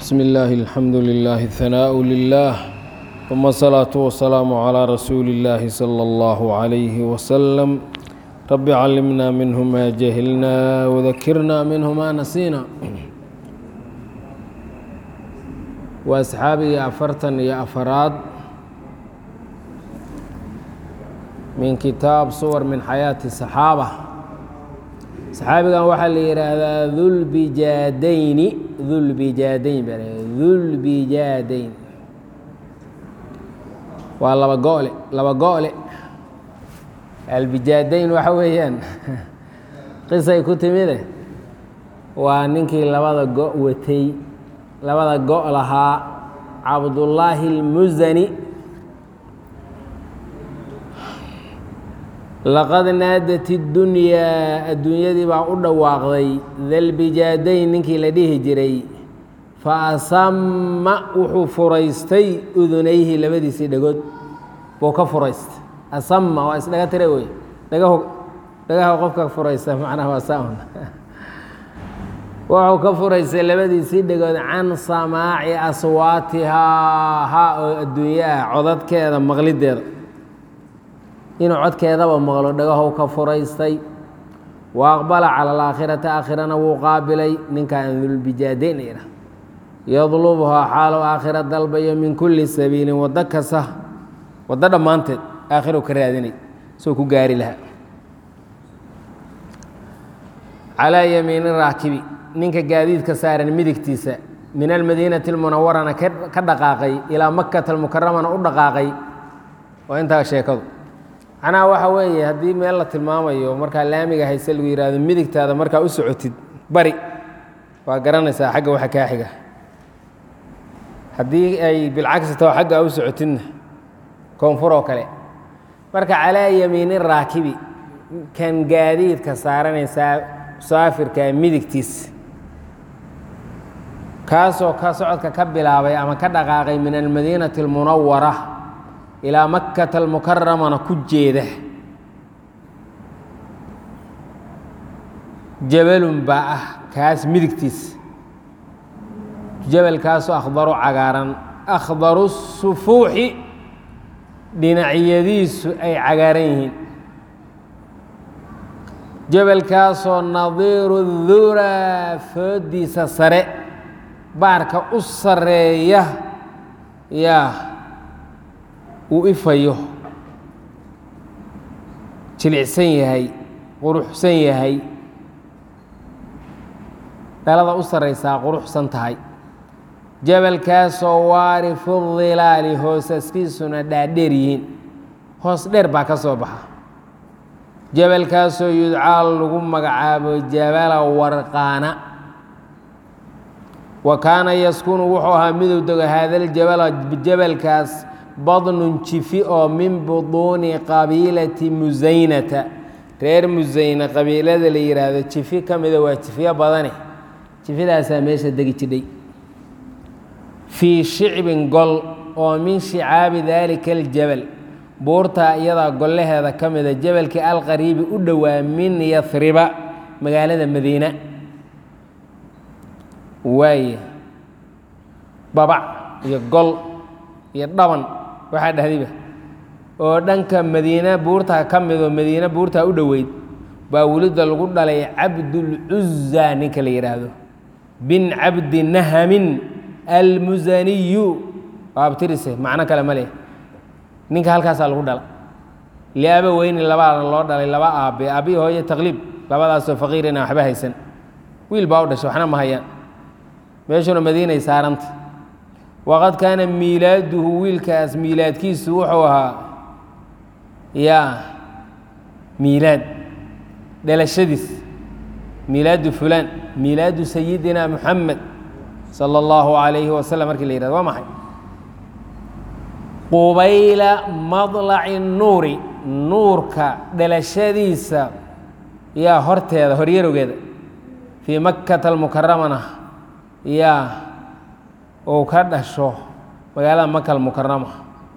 بسم الله الحمد لله الثناء لله ثم الصلاة والسلام على رسول الله صلى الله عليه وسلم رب علمنا منه ما جهلنا وذكرنا منه ما نسينا وأصحابي أفرتن يا أفراد من كتاب صور من حياة الصحابة saxaabigan waxaa la yidhaahdaa dulbijaadayni dulbijaadayn baa la dulbijaadayn waa laba go'le laba go'le albijaadayn waxa weeyaan qisay ku timide waa ninkii labada go' watay labada go' lahaa cabdullaahi اlmusani laqad naadat اddunyaa adduunyadii baa u dhawaaqday dalbijaadayn ninkii la dhihi jiray fa asama wuxuu furaystay udunayhi labadiisii dhagood buu ka furaystay asama waa isdhaga tire wey dhagaho dhagaha qofka furaysta macnaha waa saun wuxuu ka furaystay labadiisii dhagood can samaaci aswaatihaa ha oo adduunye ah codadkeeda maqlideeda inuu codkeedaba maqlo dhagahow ka furaystay wa aqbala cala alaakhirati aakhirana wuu qaabilay ninkan dulbijaadayn ira yadlubhaa xaalow aakhira dalbayo min kulli sabiilin waddo kasta waddo dhammaanteed aakhirow ka raadinay soo ku gaari lahaa calaa yamiini raakibi ninka gaadiidka saaran midigtiisa min almadiinati almunawarana ka dhaqaaqay ilaa makata almukaramana u dhaqaaqay waa intaa sheekadu macnaha waxa weeye haddii meel la tilmaamayo markaa laamiga hayse lagu yihahdo midigtaada markaa u socotid bari waa garanaysaa xagga waxa kaa xiga haddii ay bilcagsi taho xagga u socotidna koonfur oo kale marka calaa yamiini raakibi kan gaadiidka saaranaysaa musaafirka midigtiisa kaasoo ka socodka ka bilaabay ama ka dhaqaaqay min almadiinati almunawara ilaa makkata almukaramana ku jeeda jabalun baa ah kaas midigtiisa jabalkaasoo akhdaru cagaaran akhdaru sufuuxi dhinacyadiisu ay cagaaran yihiin jabalkaasoo nadiiru duraa foodiisa sare baarka u sareeya yaa uu ifayo jilicsan yahay quruxsan yahay dhalada u sarraysaa quruxsan tahay jabalkaasoo waarifu dilaali hoosaskiisuna dhaadheer yihiin hoos dheer baa ka soo baxa jabalkaasoo yudcaal lagu magacaabo jabala warqaana wa kaana yaskunu wuxuu ahaa miduu dego haadaljabala jabalkaas badnun jifi oo min buduuni qabiilati musaynata reer musayna qabiilada la yidhaahdo jifi ka mida waa jifiyo badane jifidaasaa meesha degi jidhay fii shicbin gol oo min shicaabi daalika aljabal buurtaa iyadaa gollaheeda ka mida jabalkii alqariibi u dhowaa min yahriba magaalada madiina waaye babac iyo gol iyo dhaban waxaa dhahdiba oo dhanka madiina buurtaa ka midoo madiina buurtaa u dhoweyd baa welida lagu dhalay cabdulcuza ninka la yidhaahdo bin cabdi nahamin almusaniyu waa abtirise macno kale ma leh ninka halkaasaa lagu dhala liaba weyni labaana loo dhalay laba aabe aabbihi hooye taqliib labadaasoo faqiirina waxba haysan wiil baa u dhashay waxna ma hayaan meeshuna madiinay saaranta waqad kaana miilaaduhu wiilkaas miilaadkiisu wuxuu ahaa yaa miilaad dhalashadiis miilaadu fulaan miilaadu sayidina muxamed sala allahu calayhi wasalam markii la yihahdo waa maxay qubayla madlaci nuuri nuurka dhalashadiisa yaa horteeda horyarowgeeda fii makkata almukaramana yaa uu ka dhasho magaalada maka almukarama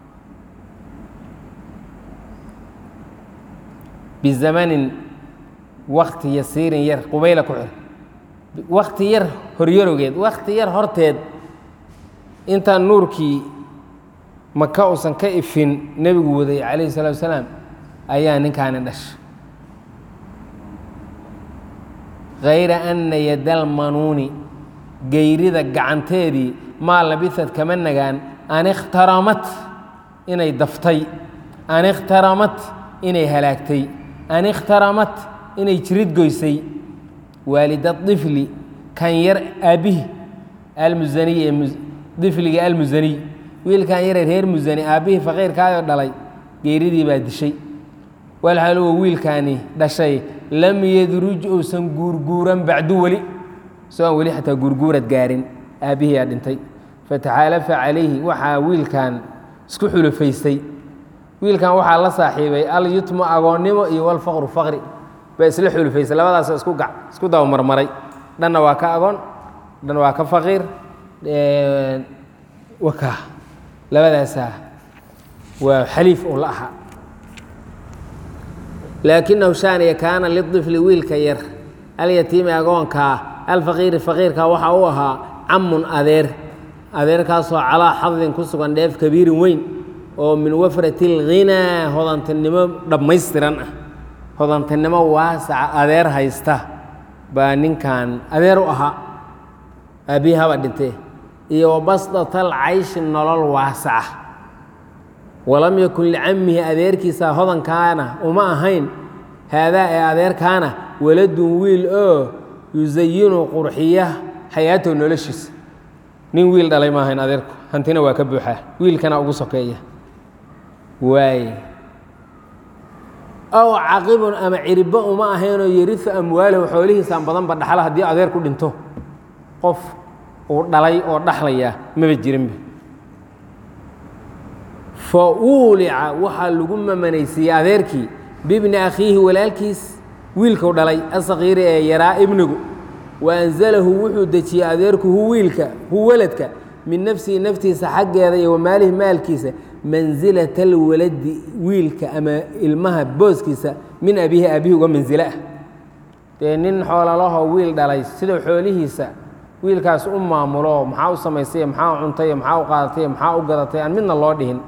bizamanin wakti yasiirin yar qubayla ku xir wakti yar horyarowgeed wakti yar horteed intaan nuurkii maka uusan ka ifin nebigu waday calayhi salatu wasalaam ayaa ninkaani dhashay hayra anna yadalmanuuni geyrida gacanteedii maa labisad kama nagaan an ikhtaramat inay daftay an ikhtaramat inay halaagtay an ikhtaramat inay jirid goysay waalida ifli kan yar aabbihi almusaniy ee difliga almusaniy wiilkan yare reer musani aabbihii faqiirkaayoo dhalay geeridii baa dishay walxaluwa wiilkaani dhashay lam yadruj uusan guurguuran bacdu weli soo aan weli xataa guurguurad gaarin aabbihiyaa dhintay fataxaalafa calayhi waxaa wiilkan isku xulufaystay wiilkan waxaa la saaxiibay alyutmu agoonnimo iyo walfaqru faqri baa isla xulufaystay labadaasoo isku gac isku dabamarmaray dhanna waa ka agoon dhan waa ka faqiir waka labadaasaa waa xaliif oo la ahaa laakinahu shaaniya kaana lidifli wiilka yar alyatiimi agoonkaa alfaqiiri faqiirka waxa uu ahaa camun adeer adeerkaasoo calaa xadin ku sugan dheef kabiirin weyn oo min wafrati اlghinaa hodantinimo dhammaystiran ah hodantinimo waasaca adeer haysta baa ninkan adeer u ahaa aabbihi haba dhintee iyo wabasdata alcayshi nolol waasaca walam yakun licamihi adeerkiisa hodankaana uma ahayn haadaa ee adeerkaana waladun wiil oo yusayinu qurxiya xayaatow noloshiisa nin wiil dhalay ma ahayn adeerku hantina waa ka buuxaa wiilkana ugu sokeeya waay aw caqibun ama ciribbo uma ahaynoo yerisu amwaalahu xoolihiisaan badanba dhaxla haddii adeer ku dhinto qof uu dhalay oo dhaxlayaa maba jirinba fa uulica waxaa lagu mamanaysiiyey adeerkii bibni akhiihi walaalkiis wiilkuu dhalay asakiiri ee yaraa ibnigu wa anzalahu wuxuu dejiyey adeerku hu wiilka hu waladka min nafsihi naftiisa xaggeeda iyo wamaalihi maalkiisa mansilata alwaladi wiilka ama ilmaha booskiisa min abiihi aabihi uga mansilo ah dee nin xoolalaho wiil dhalay siduu xoolihiisa wiilkaas u maamulo maxaa u samaystay maxaa u cuntay maxaa u qaadatay maxaa u gadatay aan midna loo dhihin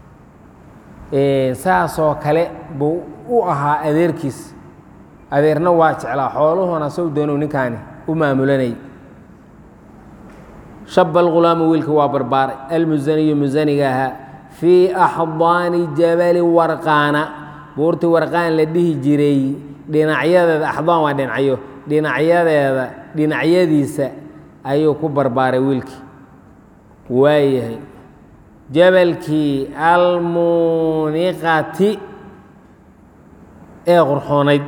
saasoo kale buu u ahaa adeerkiis adeerna waa jeclaa xooluhuna sow doonow ninkaani u maamulanay shaba alghulaamu wiilka waa barbaaray almusaniyu musaniga ahaa fii axdaani jabali warqaana buurtii warqaan la dhihi jiray dhinacyadeeda axdaan waa dhinacyo dhinacyadeeda dhinacyadiisa ayuu ku barbaaray wiilkii waayahay jabalkii almuniqati ee qurxoonayd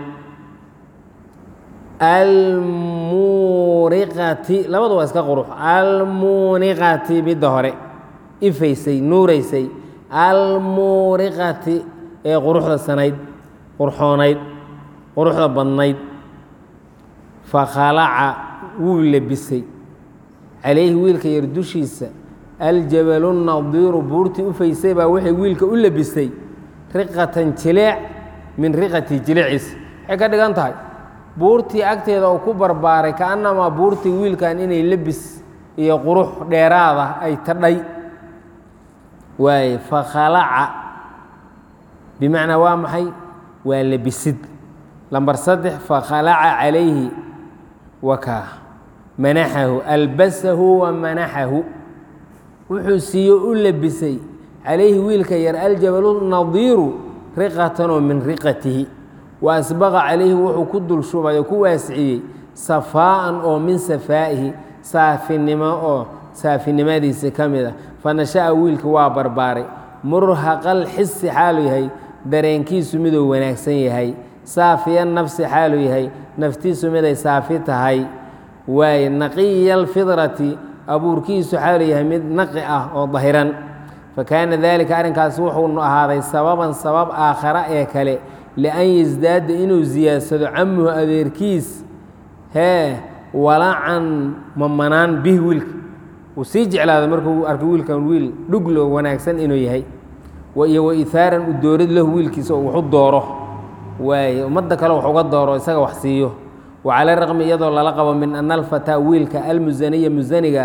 almuuriqati labadu waa iska qurux almuniqati midda hore ifaysay nuuraysay almuuriqati ee quruxda sanayd qurxoonayd quruxda badnayd fakhalaca wuu lebisay calayhi wiilka yar dushiisa aljabalu nadiiru buurtii u faysay baa waxay wiilka u lebisay riqatan jileec min riqati jiliciisa waxay ka dhigan tahay buurtii agteeda uu ku barbaaray kaannamaa buurtii wiilkan inay lebis iyo qurux dheeraada ay tadhay waaye fakhalaca bimacnaa waa maxay waa lebisid lambar saddex fakhalaca calayhi wakaa manaxahu albasahu wa manaxahu wuxuu siiyo u lebisay calayhi wiilka yar aljabalu nadiiru riqatanoo min riqatihi wa asbaqa calayhi wuxuu ku dul shubay oo ku waasiciyey safaa'an oo min safaa'ihi saafinimo oo saafinimadiisa ka mid a fa nasha'a wiilka waa barbaaray murhaqal xisi xaaluu yahay dareenkiisu miduu wanaagsan yahay saafiya nafsi xaaluu yahay naftiisu miday saafi tahay waaye naqiya alfidrati abuurkiisu xaalu yahay mid naqi ah oo dahiran fa kaana daalika arrinkaas wuxuu ahaaday sababan sabab aakhara ee kale lian yasdaada inuu siyaadsado camuhu adeerkiis hee walacan mamanaan bihi wiilka uu sii jeclaada markuu arkay wiilkan wiil dhuglo wanaagsan inuu yahay iyo wa ihaaran u doorid lahu wiilkiisa oo waxu dooro waaye ummadda kale wax uga dooro isaga wax siiyo wacala raqmi iyadoo lala qabo min ana alfataa wiilka almusaniya musaniga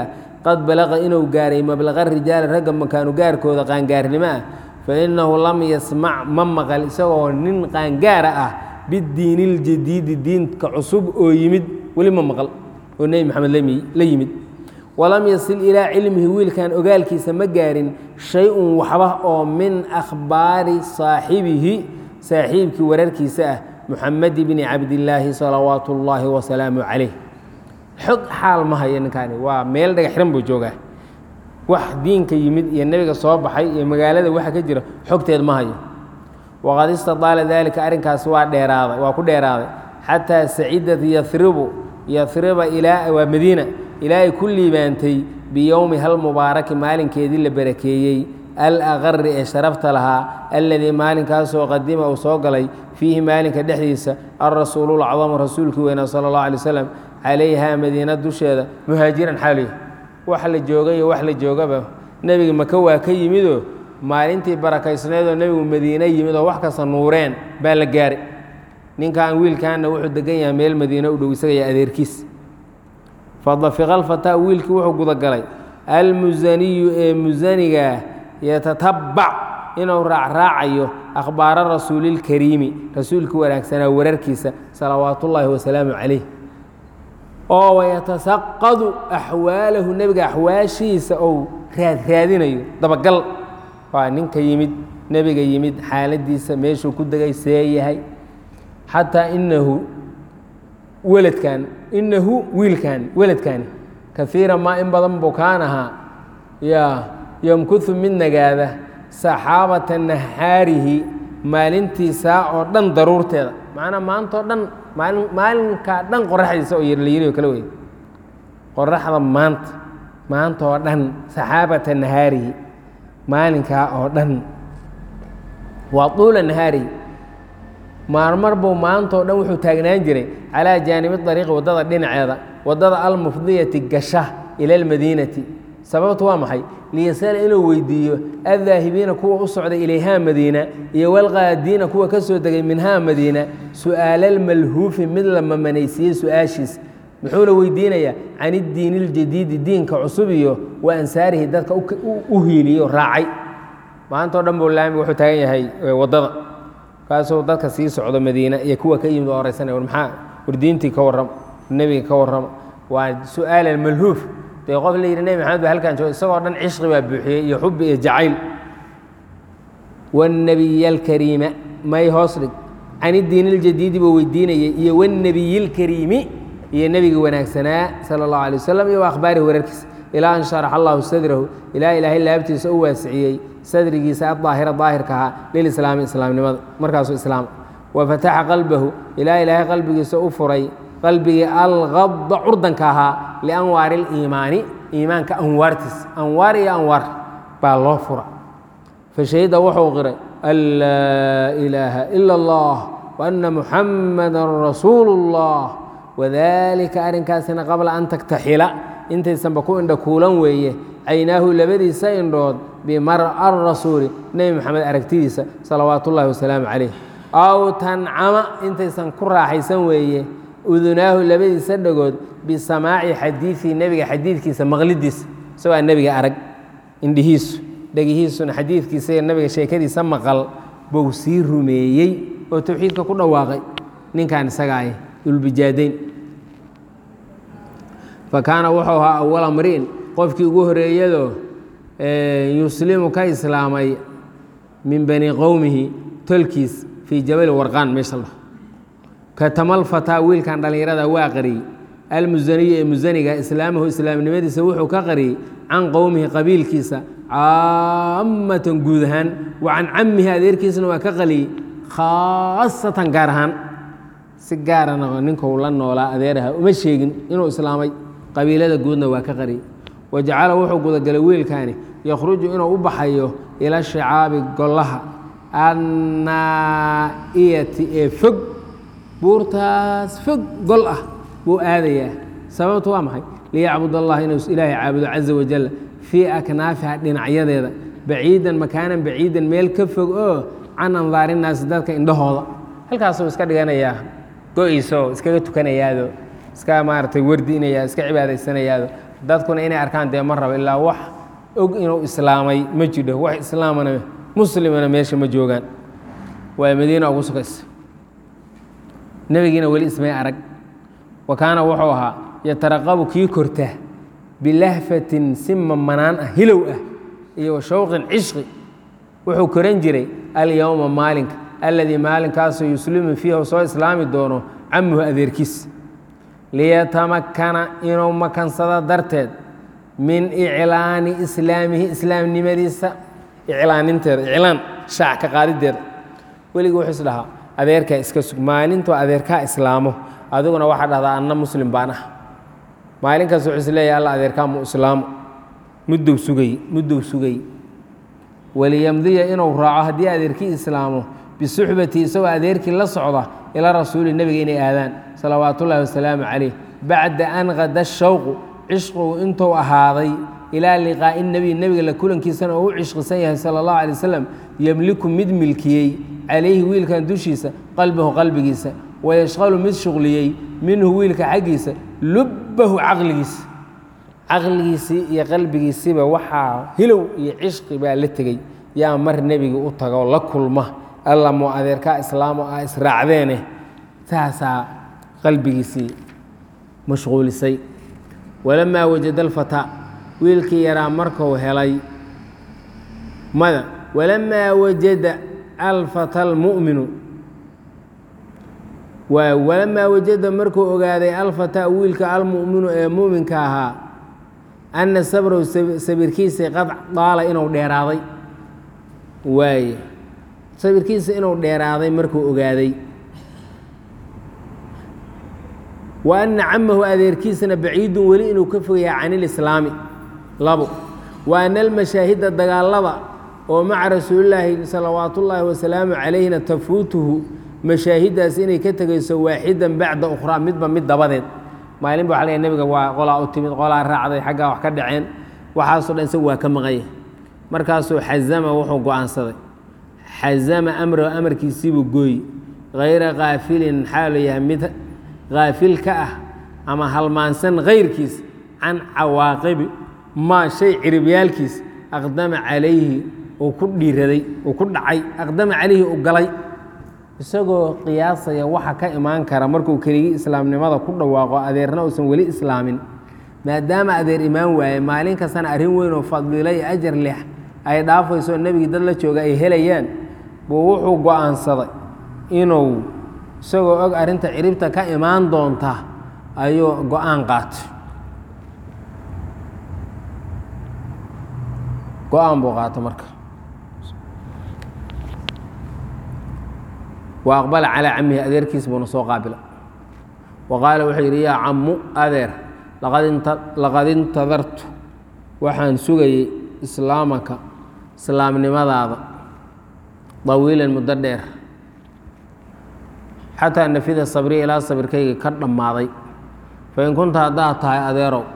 qad balaqa inuu gaaray mablaqa rijaali ragga makaanu gaarkooda qaangaarnimo ah fa innahu lam yasmac ma maqal isagoo nin qaangaara ah bidiini iljadiidi diinka cusub oo yimid weli ma maqal oo nebi maxamed la yimid walam yasil ilaa cilmihi wiilkan ogaalkiisa ma gaarin shay-un waxba oo min akhbaari saaxibihi saaxiibkii wararkiisa ah muxamedi bni cabdillaahi salawaatu ullaahi wasalaamu calayh xog xaal ma hayo ninkaani waa meel dhagax xiran buu joogaa wax diinka yimid iyo nebiga soo baxay iyo magaalada waxa ka jira xogteed ma hayo waqad istadaala daalika arrinkaas waa dheeraaday waa ku dheeraaday xataa sacidat yaribu yariba ilaa waa madiina ilaa ay ku liibaantay biyowmi hal mubaaraki maalinkeedii la barakeeyey alaqari ee sharafta lahaa alladii maalinkaasoo qadima uu soo galay fiihi maalinka dhexdiisa alrasuululacdamu rasuulkii weynaa sala اllahu alay wasalam calayhaa madiina dusheeda muhaajiran xaaliya wax la jooga iyo wax la joogaba nebiga maka waa ka yimidoo maalintii barakaysnaydoo nebigu madiine yimid oo wax kasta nuureen baa la gaaray ninkan wiilkaanna wuxuu degan yahay meel madiine u dhow isagaya adeerkiis fadafiqa alfataa wiilkii wuxuu gudagalay almusaniyu ee musanigaa yatatabbac inuu raacraacayo akhbaara rasuulilkariimi rasuulkii wanaagsanaa wararkiisa salawaatullaahi wasalaamu calayh oo wayatasaqadu axwaalahu nebiga axwaashiisa ou raadraadinayo dabagal waa ninka yimid nebiga yimid xaaladiisa meeshuu ku degay see yahay xataa inahu weladkan inahu wiilkan weladkani kaiira maa in badan buu kaan ahaa yaa yomkuhu mid nagaada saxaabata nahaarihi maalintiisaa oo dhan daruurteeda macnaa maantao dhan maalin maalinkaa dhan qoraxdiisa oo la yiri oo kale wey qoraxda maanta maanta oo dhan saxaabata nahaarihi maalinkaa oo dhan waa tuula nahaarihi maarmar buu maanta oo dhan wuxuu taagnaan jiray calaa jaanibi dariiqi waddada dhinaceeda waddada almufdiyati gasha ila almadiinati sababtu waa maxay liyasala inuu weydiiyo addaahibiina kuwa u socday ilayhaa madiina iyo walqaadiina kuwa ka soo degay minhaa madiina su'aalalmalhuufi mid la mamanaysiiyey su-aashiis muxuuna weydiinayaa can iddiini iljadiidi diinka cusub iyo wa ansaarihi dadka u hiiliyo raacay maantao dhan buu laami wuxuu taagan yahay waddada kaasuu dadka sii socdo madiina iyo kuwa ka yimid oo horeysanaya war maxaa war diintii ka warrama nebiga ka warrama waa su'aal almalhuuf dee qof la yidhi nebi maxamed ba halkan jooga isagoo dhan cishqi baa buuxiyey iyo xubbi iyo jacayl wاnnabiy اlkariima may hoos dhig can iddiin اljadiidi buu weydiinayay iyo wاnnebiy اlkariimi iyo nebiga wanaagsanaa salى اllahu alay wasalam iyo akhbaarihi wararkiisa ilaa an sharax allahu sadrahu ilaa ilaahay laabtiisa u waasiciyey sadrigiisa adaahira daahirka ahaa lilislaami islaamnimada markaasuu islaam wafataxa qalbahu ilaa ilaahay qalbigiisa u furay qalbigii alqada curdanka ahaa lianwaari اliimaani iimaanka anwaartiisa anwaar iyo anwaar baa loo fura fashahida wuxuu qiray an laa ilaaha ila اllah waana muxamada rasuulu اllah wadalika arrinkaasina qabla an taktaxila intaysanba ku indha kuulan weeye caynaahu labadiisa indhood bimar'a rasuuli nebi moxamed aragtidiisa salawaat ullahi wasalaamu calayh aw tancama intaysan ku raaxaysan weeye udunaahu labadiisa dhagood bisamaaci xadiiii nebiga xadiidkiisa maqlidiisa isagoo aan nebiga arag indhihiisu dhegihiisuna xadiidkiisa iyo nabiga sheekadiisa maqal bou sii rumeeyey oo towxiidka ku dhawaaqay ninkan isagaay dulbijaadayn fa kaana wuxuu ahaa awala mri'in qofkii ugu horeeyadoo yuslimu ka islaamay min bani qowmihi tolkiis fii jabali warqaan meesha la katamal fataa wiilkan dhallinyarada waa qariyey almusaniyu ee musaniga islaamahu islaamnimadiisa wuxuu ka qariyey can qowmihi qabiilkiisa caamatan guud ahaan wa can cammihi adeerkiisna waa ka qaliyey khaasatan gaar ahaan si gaarana ninkou la noolaa adeeraha uma sheegin inuu islaamay qabiilada guudna waa ka qariyey wajacala wuxuu gudagalay wiilkaani yakhruju inuu u baxayo ila shicaabi gollaha annaa'iyati ee fog buurtaas fog gol ah buu aadayaa sababtu waa maxay liyacbud allah inuu ilaahay caabudo caza wajal fii aknaafiha dhinacyadeeda baciidan makaanan baciidan meel ka fog oo can andaari naasi dadka indhahooda halkaasuu iska dhiganayaa go-iisoo iskaga tukanayaado iska maaragtay wardinayaa iska cibaadaysanayaado dadkuna inay arkaan dee ma rabo ilaa wax og inuu islaamay ma jidho wax islaamana muslimana meesha ma joogaan waa madiina ugu sugaysa nebigiina weli ismay arag wa kaana wuxuu ahaa yataraqabu kii korta bilahfatin si mamanaan ah hilow ah iyo wa shawqin cishqi wuxuu koran jiray alyowma maalinka alladii maalinkaasoo yuslimu fiihi soo islaami doono camuhu adeerkiis liyatamakana inuu makansado darteed min iclaani islaamihi islaamnimadiisa iclaaninteeda iclaan shaac ka qaadideeda weligii wuxuu is dhahaa adeerkaa iska sug maalintuu adeerkaa islaamo adiguna waxaa dhahdaa anna muslim baan ah maalinkaas wuxuu is leeyahay alla adeerkaa mu islaamo muddow sugay muddow sugay waliyamdiya inuu raaco haddii adeerkii islaamo bisuxbati isagoo adeerkii la socda ilaa rasuuli nebiga inay aadaan salawaat ullaahi wasalaamu calayh bacda an qada shawqu cishqigu intuu ahaaday ilaa liqaa'i nebiy nebiga la kulankiisana oo u cishqisan yahay sala allahu alay wasalam yemliku mid milkiyey calayhi wiilkan dushiisa qalbahu qalbigiisa wayashqalu mid shuqliyey minhu wiilka xaggiisa lubbahu caqligiisa caqligiisii iyo qalbigiisiiba waxaa hilow iyo cishqi baa la tegey yaa mar nebiga u tago la kulma alla moo adeerkaa islaamo ah israacdeene saasaa qalbigiisii mashquulisay walamaa wajada alfataa wiilkii yaraa marku helay mada walamaa wajada alfata almu'minu waa walamaa wajada markuu ogaaday alfataa wiilka almu'minu ee mu'minka ahaa anna sabrahu sabirkiisa qad daala inuu dheeraaday waaye sabirkiisa inuu dheeraaday markuu ogaaday wa anna camahu adeerkiisana baciidun weli inuu ka fogayaa can ilislaami labo wa ana almashaahida dagaalada oo maca rasuulilaahi salawaat ullaahi wasalaamu calayhina tafuutuhu mashaahidaas inay ka tegayso waaxidan bacda ukhraa midba mid dabadeed maalin ba waxa leeyahay nebiga waa qolaa u timid qolaa raacday xaggaa wax ka dhaceen waxaasoo dhan isagu waa ka maqanya markaasuu xazama wuxuu go'aansaday xazama amrahu amarkiisiibuu gooyi hayra kaafilin xaalu yahay mid kaafil ka ah ama halmaansan kayrkiis can cawaaqibi maa shay ciribyaalkiis aqdama calayhi uu ku dhiiraday uu ku dhacay aqdama calayhi uu galay isagoo qiyaasaya waxa ka imaan kara markuu keligii islaamnimada ku dhawaaqo adeerna uusan weli islaamin maadaama adeer imaan waaye maalin kastana arrin weyn oo fadilay ajar leh ay dhaafayso nebigii dad la jooga ay helayaan buu wuxuu go'aansaday inuu isagoo og arrinta ciribta ka imaan doonta ayuu go-aan qaatay go-aan buu qaatay marka wa aqbala calaa camihi adeerkiis buuna soo qaabila wa qaala wuxuu yidhi yaa cammu adeer laqad intadartu waxaan sugayey islaamaka islaamnimadaada dawiilan muddo dheer xataa nafida sabri ilaa sabirkayga ka dhammaaday fain kunta haddaad tahay adeerow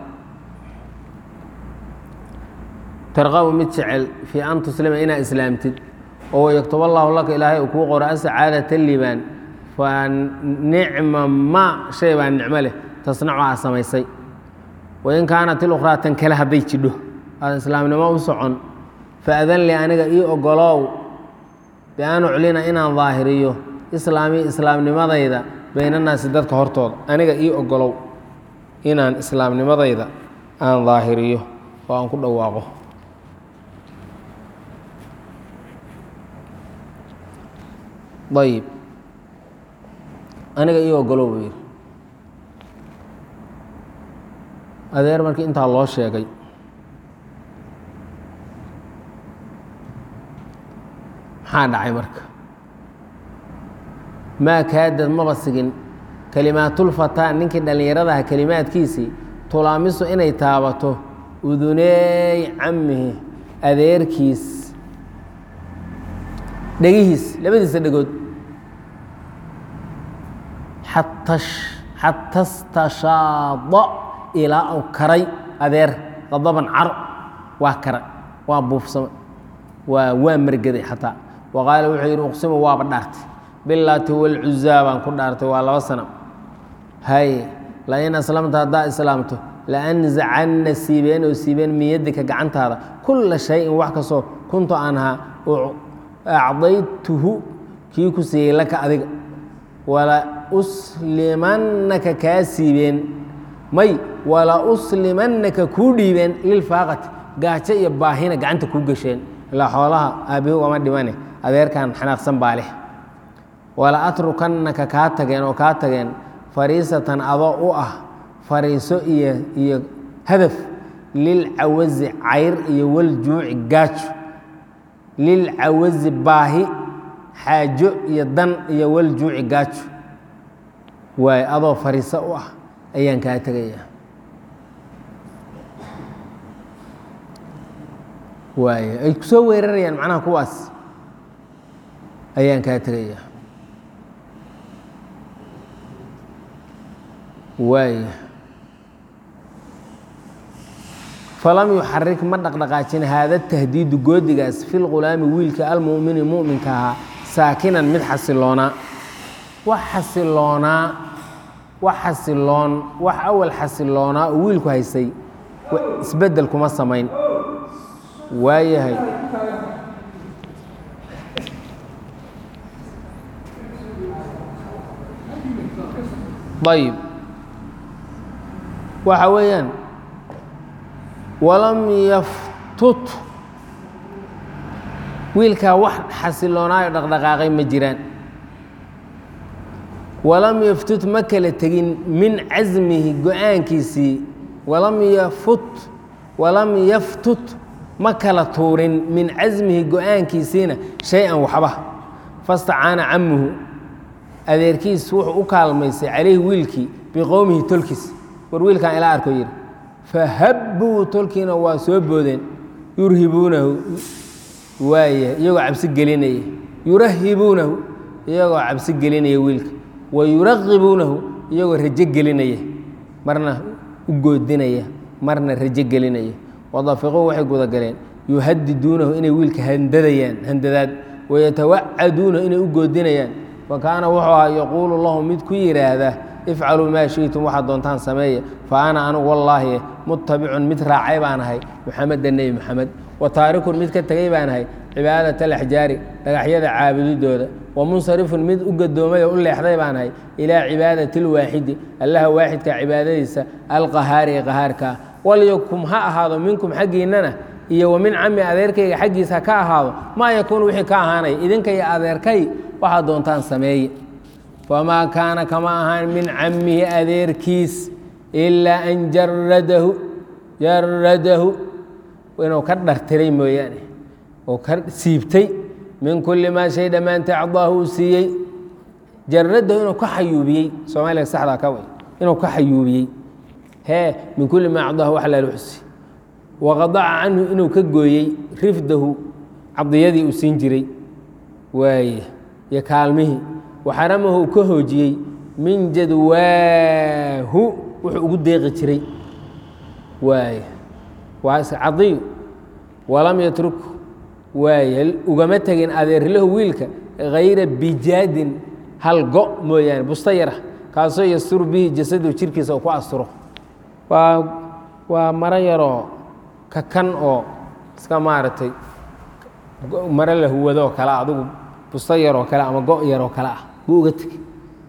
tarqabu mid jecel fii an tuslima inaad islaamtid oo yaktub allaahu laka ilaahay uu kuu qoro asacaadata liibaan fa nicma ma shay baa nicmo leh tasnacu aa samaysay wain kaanat ilukhraa tan kale hadday jidho aadan islaamnimo u socon faadan li aniga ii ogolow bian uclina inaan daahiriyo islaami islaamnimadayda baynanaasi dadka hortooda aniga ii ogolow inaan islaamnimadayda aan daahiriyo oo aan ku dhawaaqo ayib aniga ii ogolow buu yidhi adeer markii intaa loo sheegay maxaa dhacay marka maa kaadad maba sigin kalimaatulfataa ninkii dhallinyaradaha kelimaadkiisii tulaamisu inay taabato uduneey camihi adeerkiis dhegihiis labadiisa dhegood xata stashaada ilaa uu karay adeer qadaban caro waa kara waa buufsama waa waa margeday xataa wa qaala wuxuu yidhi uqsimu waaba dhaartay bilaati walcuzaa baan ku dhaartay waa laba sana hay lain aslamta haddaa islaamto laanzacanna siibeen oo siibeen min yaddika gacantaada kulla shayin wax kastoo kuntu aan ahaa acdaytuhu kii ku siiyey laka adiga wala uslimannaka kaa siibeen may wala uslimannaka kuu dhiibeen lilfaaqati gaajo iyo baahina gacanta kuu gesheen ilaa xoolaha aabbihi ugama dhimane adeerkan xanaaqsan baa leh wala atrukannaka kaa tageen oo kaa tageen fariisatan adoo u ah fariiso iyo iyo hadaf lilcawazi cayr iyo waljuuci gaajo lilcawazi baahi xaajo iyo dan iyo waljuuci gaajo waaye adoo fariiso u ah ayaan kaa tegayaa waaye ay ku soo weerarayaan macnaha kuwaas ayaan kaa tegayaa waay falam yuxarik ma dhaqdhaqaajin haada tahdiidu goodigaas fi lqulaami wiilka almumini muminka ahaa saakinan mid xasiloonaa wax xasiloonaa wax xasiloon wax awal xasiloonaa oo wiilku haysay isbeddel kuma samayn waayahay ayb waxa weeyaan walam yaftut wiilkaa wax xasiloonaayo dhaqdhaqaaqay ma jiraan walam yaftut ma kala tegin min casmihi go-aankiisii walam yafut walam yaftut ma kala tuurin min casmihi go-aankiisiina shay-an waxba fastacaana camuhu adeerkiis wuxuu u kaalmaysay calayhi wiilkii biqowmihi tolkiis war wiilkan ilaa arko yidhi fahabbuu tolkiina waa soo boodeen yurhibuunahu waaya iyagoo cabsi gelinaya yurahibuunahu iyagoo cabsi gelinaya wiilka wa yuraqibuunahu iyagoo rajo gelinaya marna u goodinaya marna rajo gelinaya wadafiquu waxay gudagaleen yuhadiduunahu inay wiilka handadayaan handadaad wayatawacaduunahu inay u goodinayaan wa kaana wuxuu ahaa yaquulu lahu mid ku yidhaahda ifcaluu maa shi'tum waxaad doontaan sameeya fa ana anugu wallaahi mutabicun mid raacay baan ahay muxameda nebi moxamed wa taarikun mid ka tegey baan ahay cibaadat alaxjaari dhagaxyada caabudidooda wa munsarifun mid u gadoomay oo u leexday baan ahay ilaa cibaadati lwaaxidi allaha waaxidka cibaadadiisa alqahaari ee qahaarkaa walyakum ha ahaado minkum xaggiinnana iyo wa min cami adeerkayga xaggiisa ha ka ahaado maa yakuunu wixii ka ahaanaya idinka iyo adeerkay waxaad doontaan sameeye famaa kaana kama ahaan min camihi adeerkiis ilaa an jaradahu jaradahu inuu ka dhartiray mooyaane oo ka siibtay min kulli maa shay dhammaantay acdaahu uu siiyey jaradahu inuu ka xayuubiyey soomaaliga saxdaa ka way inuu ka xayuubiyey hee min kulli maa acdaahu wax laala xusi waqadaca canhu inuu ka gooyey rifdahu cadiyadii uu siin jiray waaye iyo kaalmihii waxaramahu ka hoojiyey min jadwaahu wuxuu ugu deeqi jiray waay waa cadiyu walam yatruk waay ugama tegin adeerlahu wiilka hayra bijaadin hal go mooyaane busta yara kaasoo yasturu bihi jasadu jirkiisa uu ku asturo waa waa maro yaroo kakan oo iska maaragtay maro la huwadoo kale adigu busta yaroo kale ama go yaroo kale ah buu uga tegey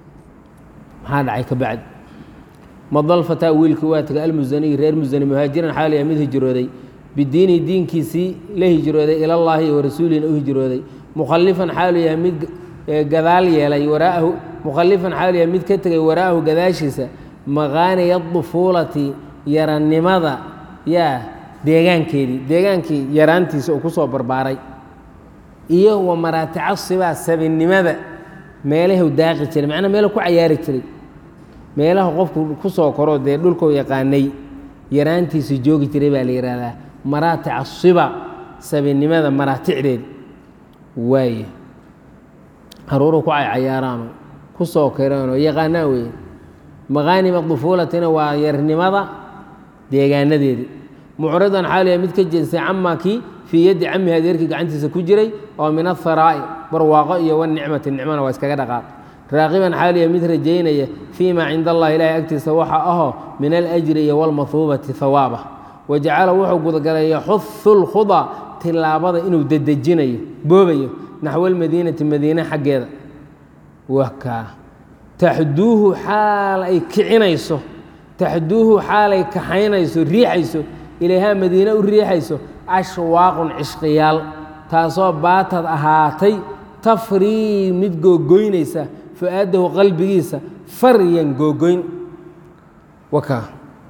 maxaa dhacay ka bacdi madal fataa wiilkii waa tegay almusaniy reer musani muhaajiran xaaliya mid hijrooday bidiinihi diinkiisii la hijrooday ilallaahi wa rasuulihina u hijrooday mukhalifan xaalu yahay mid gadaal yeelay waraahu mukhalifan xaalu yahay mid ka tegay waraa'ahu gadaashiisa maqaaniya dufuulati yarannimada yaa deegaankeedii deegaankii yaraantiisa uu ku soo barbaaray iyo wa maraatica sibaa sabinnimada meelahu daaqi jiray macnaa meelahu ku cayaari jiray meelaha qofku ku soo koro dee dhulkuu yaqaanay yaraantiisa joogi jiray baa la yidhaahdaa maraatica siba sabinnimada maraaticdeed waaye caruuru ku cayaaraano ku soo kareenoo yaqaanaa weeye maqaanima dufuulatina waa yarnimada deegaanadeedi mucridan xaaliya mid ka jeestay camaa kii fii yaddi camihi adeerkii gacantiisa ku jiray oo min aharaa'i barwaaqo iyo wanicmati nicmana waa iskaga dhaqaaq raaqiban xaaliya mid rajaynaya fii maa cinda allahi ilaahay agtiisa waxa ahoo min alajri iyo walmahuubati hawaaba wajacala wuxuu gudagalay yaxuhu lkhudaa tilaabada inuu dedejinayo boobayo naxwa almadiinati madiine xaggeeda wakaa taxduuhu xaal ay kicinayso taxduuhu xaalay kaxaynayso riixayso ilayhaa madiine u riixayso ashwaaqun cishqiyaal taasoo baatad ahaatay tafrii mid googoynaysa fu-aadahu qalbigiisa faryan googoyn wakaa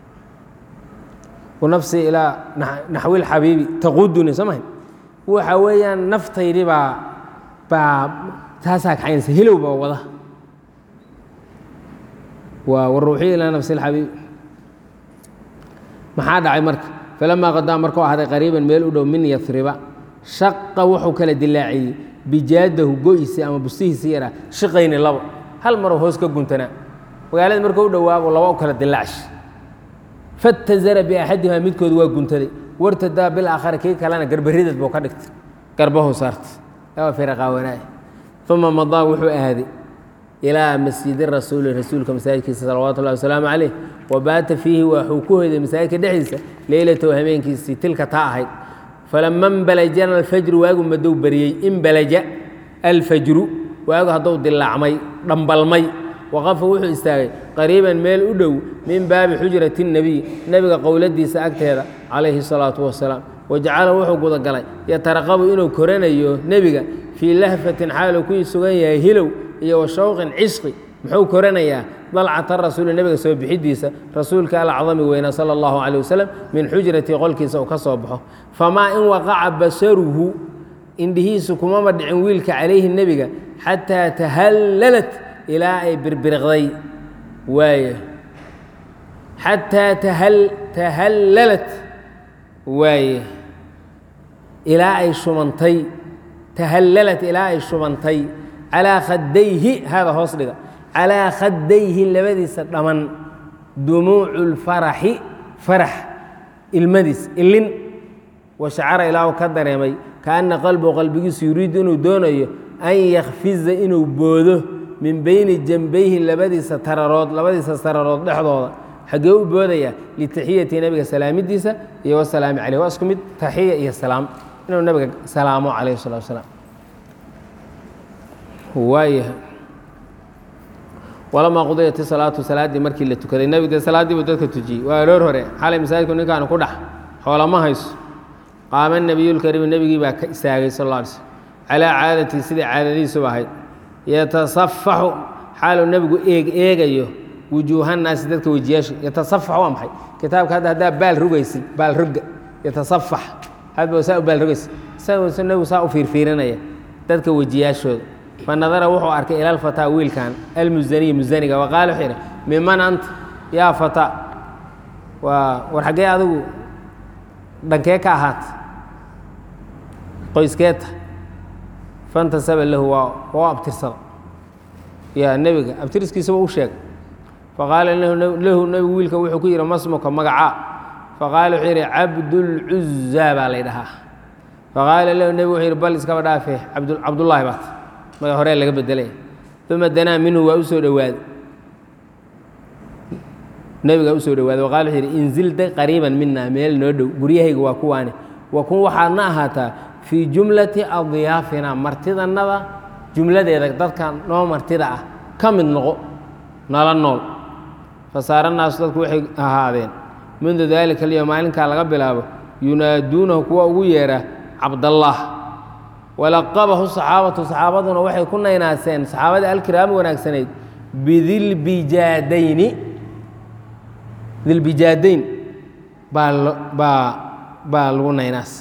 wanafsii ilaa naxwi lxabiibi taquduni soo mahay waxa weeyaan naftaydi baa baa taasaa kaxaynaysa hilow baa wada waa waruuxiya ilaa nafsi lxabiib maxaa dhacay marka falamaa qadaa markuu ahday qariiban meel u dhow min yasriba shaqa wuxuu kala dilaaciyey bijaadahu go-iisi ama bustihiisi yaraa shiqayni labo hal maruu hoos ka guntanaa magaalada markuu u dhowaabo laba u kala dilaacsha fatazara biaxadimaa midkood waa guntaday wartadaa bilaakhari kii kalena garbaridad buu ka dhigtay garbahu saartay laba firaqaawanaaye uma madaa wuxuu aaday ilaa masjidi rasuuli rasuulka masaajidkiisa salawaatu ullahi wasalaamu caleyh wa baata fiihi waxuu ku hoyday masaajidka dhexdiisa leylatow habeenkiisii tilka taa ahayd falama inbalajana alfajru waagu madow bariyey inbalaja alfajru waagu hadduu dilaacmay dhambalmay waqafa wuxuu istaagay qariiban meel u dhow min baabi xujrati اnebiy nebiga qowladiisa agteeda calayhi الsalaatu wasalaam wajacala wuxuu gudagalay yataraqabu inuu koranayo nebiga fii lahfatin xaaluu ku sugan yahay hilow iyo washawqin cisqi muxuu koranayaa dalcata rasuuli nebiga soo bixidiisa rasuulka alacdami weynaa sala allahu caleyh wasalam min xujrati qolkiisa uu ka soo baxo famaa in waqaca basaruhu indhihiisu kumama dhicin wiilka calayhi nebiga xataa tahallalat ilaa ay birbiriqday waaya xataa tahallalat waaye ilaa ay shubantay tahallalat ilaa ay shubantay calaa khadayhi hada hoos dhiga calaa khadayhi labadiisa dhaman dumuucu lfaraxi farax ilmadiis ilin wa shacara ilaa uu ka dareemay kaana qalbuhu qalbigiisu yuriidu inuu doonayo an yakhfiza inuu boodo min beyni jambayhi labadiisa tararood labadiisa tararood dhexdooda xaggee u boodaya litaxiyati nebiga salaamidiisa iyo wasalaami caleyh waa isku mid taxiya iyo salaam inuu nebiga salaamo calayh salatu wasalaam waayahay walamaa qudiyat salaatu salaaddii markii la tukaday nebigu dee salaaddii buu dadka tujiyey waa aroor hore xalay masaajidku ninkaanu ku dhex xoolama hayso qaama nebiyulkariim nebigii baa ka istaagay sal alla alay slm calaa caadatii sidai caadadiisuba ahayd yatasafaxu xaaluu nebigu eeg eegayo wujuuhannaasi dadka wejiyaasha yatasafax waa maxay kitaabka hadda haddaa baal rugaysid baal rogga yatasafax hadba saa u baal rogaysid sa nebigu saa u fiirfiirinaya dadka wejiyaashooda fanadara wuxuu arkay ila alfataa wiilkan almusaniy musaniga wa qaala wuxuu yidhi miman anta yaa fataa waa war xaggee adigu dhankee ka ahaata qoyskeeta fantasaba lahu waa waa abtirsada yaa nebiga abtiriskiisaba u sheegay faqaala lahu nebigu wiilka wuxuu ku yidhi masmuka magacaa faqaala wuxuu yidhi cabdulcuzaa baa lay dhahaa faqaala lahu nebigu wuxuu yidhi bal iskaba dhaafe cabdullaahi baat maga horee laga bedelaya uma danaa minhu waa u soo dhowaaday nebigaa usoo dhowaaday waqala wuxuu yidhi inzilda qariiban mina meel noo dhow guryahayga waa kuwaani wa kun waxaadna ahaataa fii jumlati adyaafina martidannada jumladeeda dadka noo martida ah ka mid noqo nala nool fasaara naasu dadku waxay ahaadeen mundu daalika alyom maalinkaa laga bilaabo yunaaduunahu kuwa ugu yeedha cabdallaah walaqabahu saxaabatu saxaabaduna waxay ku naynaaseen saxaabadii alkiraami wanaagsanayd bidilbijaadayni dilbijaadayn baa baa baa lagu naynaas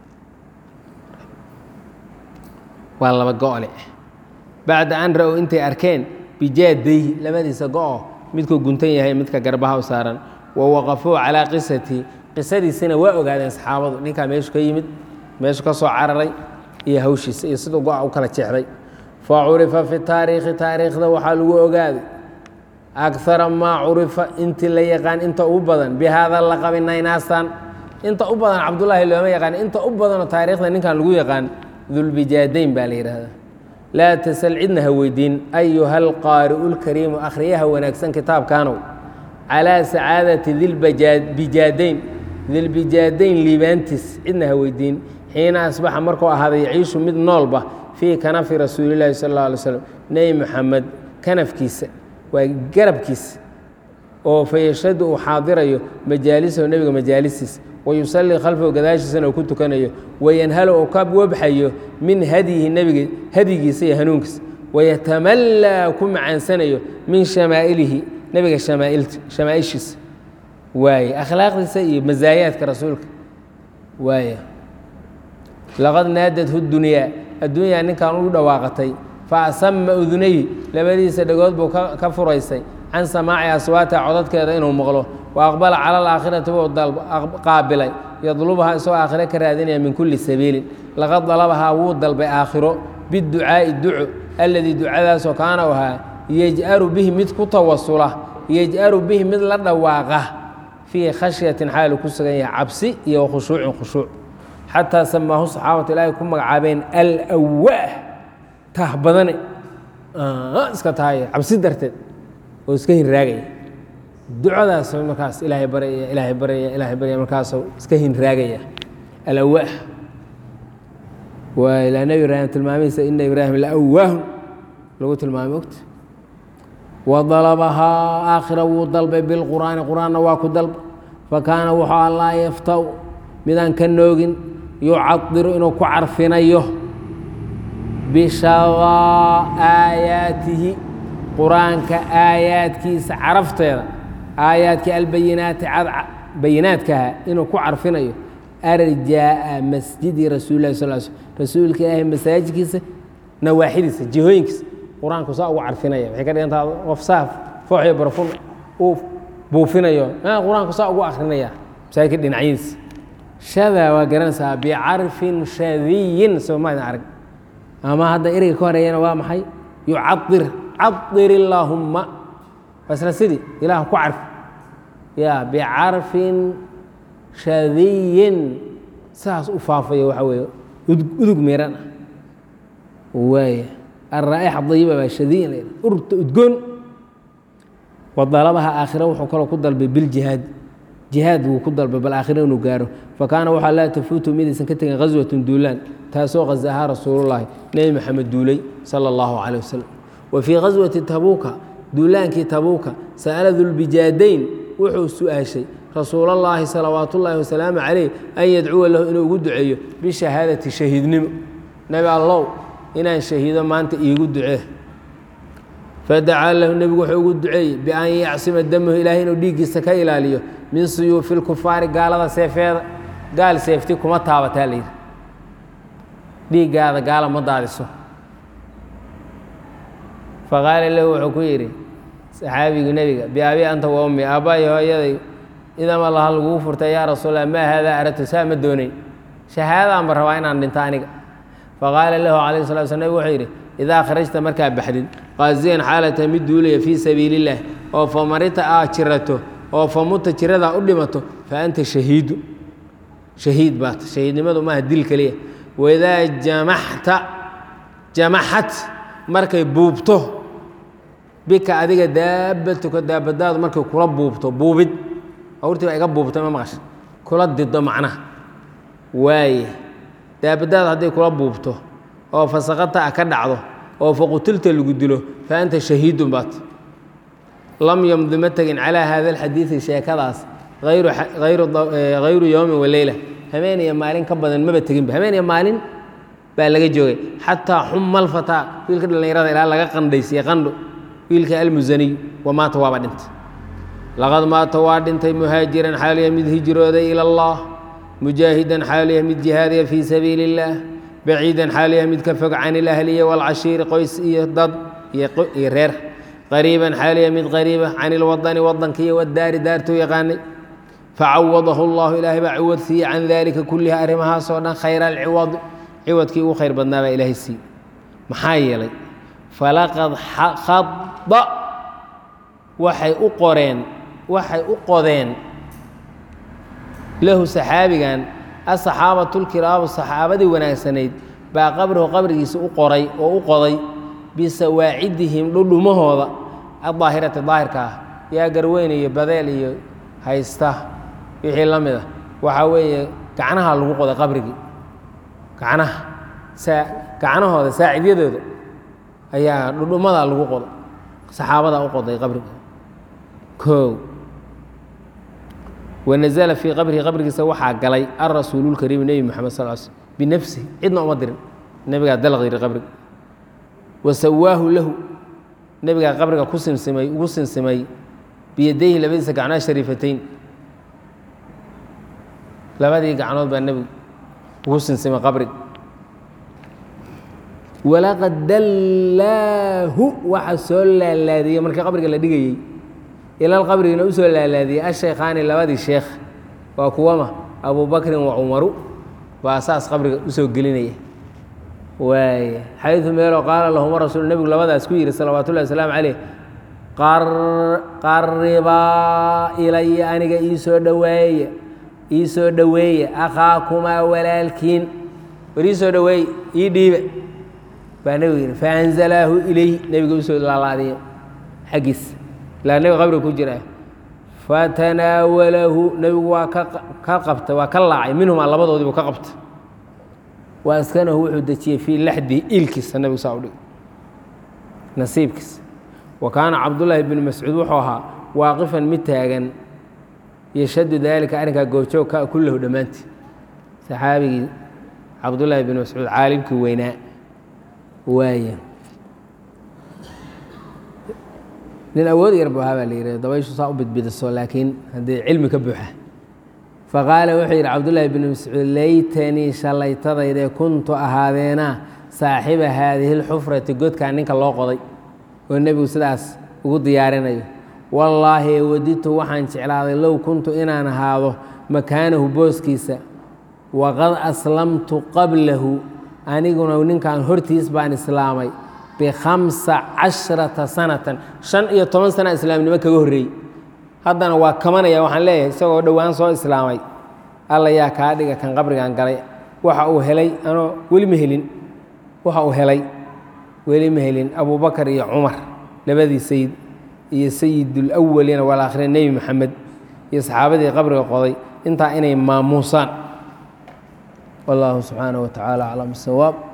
waa laba go-le bacda an ra-ow intay arkeen bijaadayhi labadiisa go-o midkuu guntan yahay midka garbaha u saaran wa waqafuu calaa qisati qisadiisina waa ogaadeen saxaabadu ninkaa meeshu ka yimid meeshu ka soo cararay iyo hawshiisa iyo siduu go-a u kala jeexday fa curifa fi taariikhi taariikhda waxaa lagu ogaaday akara maa curifa intii la yaqaan inta ugu badan bi haada laqabi naynaastan inta u badan cabdullaahi looma yaqaan inta u badanoo taariikhda ninkan lagu yaqaan dulbijaadayn baa la yidhaahdaa laa tasal cidna ha weydiin ayuha alqaari'u lkariimu akhriyaha wanaagsan kitaabkaanow calaa sacaadati dilbijaadayn dilbijaadayn liibaantiis cidna ha weydiin xiina asbaxa markuu ahaaday yaciishu mid noolba fii kanafi rasuulilaahi sal alla alay slam nebi moxamed kanafkiisa waa garabkiisa oo fayashhadu uu xaadirayo majaalisahu nebiga majaalistiisa wayusallii khalfahu gadaashiisana uu ku tukanayo wayanhalo oo ka wabxayo min hadyihi nebiga hadyigiisa iyo hanuunkiisa wayatamallaa ku macaansanayo min shamaa'ilihi nebiga shamaaishiisa waaye akhlaaqdiisa iyo masaayaadka rasuulka waaya laqad naadathu dunyaa adduunyaa ninkan u dhawaaqatay fa asama udunayhi labadiisa dhagood buu ka furaysay can samaaci aswaatiha codadkeeda inuu maqlo wa aqbala cala alaakhirati buu qaabilay yadlubahaa isagoo aakhiro ka raadinaya min kulli sabiilin laqad dalabahaa wuu dalbay aakhiro biducaa'i duco alladii ducadaasoo kaana u ahaa yej'aru bihi mid ku tawasula yej'aru bihi mid la dhawaaqa fii khashyatin xaalu ku sugan yahay cabsi iyo khushuucin khushuuc xataa samaahu saxaabatu ilaahay ku magacaabeen alwaah taah badane iska tahaya cabsi darteed oo iska hinraagaya ducadaas markaas ilaahay baryaya ilaahay baryaya ilaahay baryaya markaasuu iska hinraagaya alawaah waa ilaa nebi ibraahim tilmaamihiisa ina ibraahim la awaahun lagu tilmaamay ogta wadalabahaa aakhira wuu dalbay bilqur'aani qur'aanna waa ku dalba fakaana wuxuu allaa yaftau midaan ka noogin yucadiru inuu ku carfinayo bishadaa aayaatihi qur-aanka aayaadkiisa carafteeda aayaadkii albayinaati bayinaadkaha inuu ku carfinayo arjaa'a masjidi rasuulilahi sal sl rasuulka ilaahi masaajidkiisa nawaaxidiisa jihooyinkiisa qur-aanku saa ugu carfinaya waxay ka dhigantaa qof saaf fooxiyo barfun uu buufinayo qur-aanku saa ugu akrinaya masaajidka dhinacyadiisa shada waa garanaysaa bicarfin shadiyin soomaalida arag ama hadda ereyga ka horeeyana waa maxay yucadir cadir illaahumma waa isla sidii ilaah ku carfi ya bicarfin shadiyin saas u faafayo waxa weeye udug miran ah waaya alraa'ixa dayiba baa shadiyin la yidhaha urta udgoon wadalabaha aakhira wuxuu kaloo ku dalbay biljihaad jihaad wuu ku dalbay bal aakhira inuu gaaro fakaana waxaa laa tafuutu midaysan ka tegin ghaswatun duulaan taasoo ghazahaa rasuulullaahi nebi maxamed duulay sala allahu caleyh wasalam wa fii ghaswati tabuuka duulaankii tabuuka sa'ala dulbijaadayn wuxuu su-aashay rasuulallaahi salawaat ullaahi wasalaamu caleyh an yadcuwa lahu inuu ugu duceeyo bishahaadati shahiidnimo nebi allow inaan shahiido maanta iigu ducee fadacaa lahu nebigu wuxuu ugu duceeyey bian yacsima damahu ilaahay inuu dhiiggiisa ka ilaaliyo min suyuufi lkufaari gaalada seefeeda gaal seefti kuma taabataa la yidhi dhiiggaada gaala ma daadiso faqaala lahu wuxuu ku yidhi saxaabigii nebiga biabi anta wa ummi aabbayo hooyaday idama laha laguu furtay yaa rasuulallah maa haadaa aratu saa ma doonayn shahaadadaanba rabaa inaan dhinto aniga faqaala lahu calayhi salatu slam nebig wuxuu yidhi idaa kharajta markaa baxdid qaasiyan xaalata mid duulaya fii sabiili illaah oo fa marita aad jirato oo fa muta jiradaa u dhimato fa anta shahiidu shahiid baata shahiidnimadu maaha dil keliya waidaa jamaxta jamaxat markay buubto bika adiga daabatuka daabadaadu markay kula buubto buubid awrtii baa iga buubtay ma maqasha kula dido macnaha waaye daabadaadu hadday kula buubto oo fasaqata ah ka dhacdo oo faqutilta lagu dilo fa anta shahiidun baat lam yamdi ma tegin calaa haada alxadiidi sheekadaas hayru yowmin waleyla habeen iyo maalin ka badan maba teginba habeen iyo maalin baa laga joogay xataa xuma alfataa wiilka dhallinyarada ilaa laga qandhaysiye qandho wiilka almusaniy wa maata waaba dhintay laqad maata waa dhintay muhaajiran xaaliya mid hijrooday ila allah mujaahidan xaaliya mid jihaadaya fii sabiili اllaah baciidan xaaliya mid ka fog can ilahliya wاlcashiiri qoys iyo dad iyo reer qariiban xaaliya mid qariiba can ilwadani wadanka iyo wadaari daartuu yaqaanay facawadahu اllahu ilaahay baa ciwad siiye can dalika kuliha arrimahaasoo dhan khayra alciwad ciwadkii ugu khayr badnaa baa ilaahay siiye maxaa yeelay falaqad khada waxay u qoreen waxay u qodeen lahu saxaabigan asaxaabatu lkiraamu saxaabadii wanaagsanayd baa qabrihu qabrigiisa u qoray oo u qoday bisawaacidihim dhudhumahooda adaahirati daahirka ah yaa garweyn iyo badeel iyo haysta wixii la mid a waxaa weeye gacnaha lagu qoday qabrigii gacnaha saa gacnahooda saacidyadooda ayaa dhudhumada lagu qoday saxaabada u qoday qabriga koow wanazala fii qabrihi qabrigiisa waxaa galay alrasuululkariim nebi moxamed sal l slm binafsihi cidna uma dirin nebigaa dalaq yiri qabriga wa sawaahu lahu nebigaa qabriga ku simsimay ugu simsimay biyadayhi labadiisa gacnood shariifatayn labadii gacnood baa nebigu ugu simsimay qabriga walaqad dallaahu waxa soo laalaadiyey markii qabriga la dhigayey ilal qabrigina u soo laalaadiyey ashaykhaani labadii sheekh waa kuwama abu bakrin wa cumaru baa saas qabriga usoo gelinaya waaya xaydu meeloo qaala lahuma rasuul nebigu labadaas ku yidhi salawaatu ullahi wasalaamu caleyh qaribaa ilaya aniga iisoo dhaweeya iisoo dhoweeya akhaakumaa walaalkiin war iisoo dhoweeye ii dhiiba baa nebigu yidhi faanzalaahu ilayhi nebiga usoo laalaadiya xaggiisa ilaa nebiga qabriga ku jira fatanaawalahu nebigu waa ka ka qabtay waa ka laacay minhumaa labadoodiibu ka qabtay wa askanahu wuxuu dejiyey fii laxdihi ilkiisa nebigu saa udhig nasiibkiisa wa kaana cabdullaahi bnu mascuud wuxuu ahaa waaqifan mid taagan yashhadu daalika arrinkaa goobjoog ka kullahu dhammaantii saxaabigii cabdullaahi bnu mascuud caalimkii weynaa waaya nin awood yar bu ahaa baa la yidhi dabayshu saa u bidbidiso laakiin haddii cilmi ka buuxa faqaala wuxuu yidhi cabdullaahi bnu mascuud laytanii shallaytadaydee kuntu ahaadeenaa saaxiba haadihi lxufrati godkaa ninka loo qoday oo nebigu sidaas ugu diyaarinayo wallaahi wadidtu waxaan jeclaaday low kuntu inaan ahaado makaanahu booskiisa waqad aslamtu qablahu aniguna ninkan hortiis baan islaamay bikhamsa casharata sanatan shan iyo toban sana islaamnimo kaga horreeyey haddana waa kamanaya waxaan leeyahay isagoo dhowaan soo islaamay alla yaa kaa dhiga kan qabrigan galay waxa uu helay anoo weli ma helin waxa uu helay weli ma helin abubakar iyo cumar labadii sayid iyo sayidulawaliina walaakhiriin nebi moxamed iyo saxaabadii qabriga qoday intaa inay maamuusaan wallaahu subxaanaه wa tacaala aclam sawaab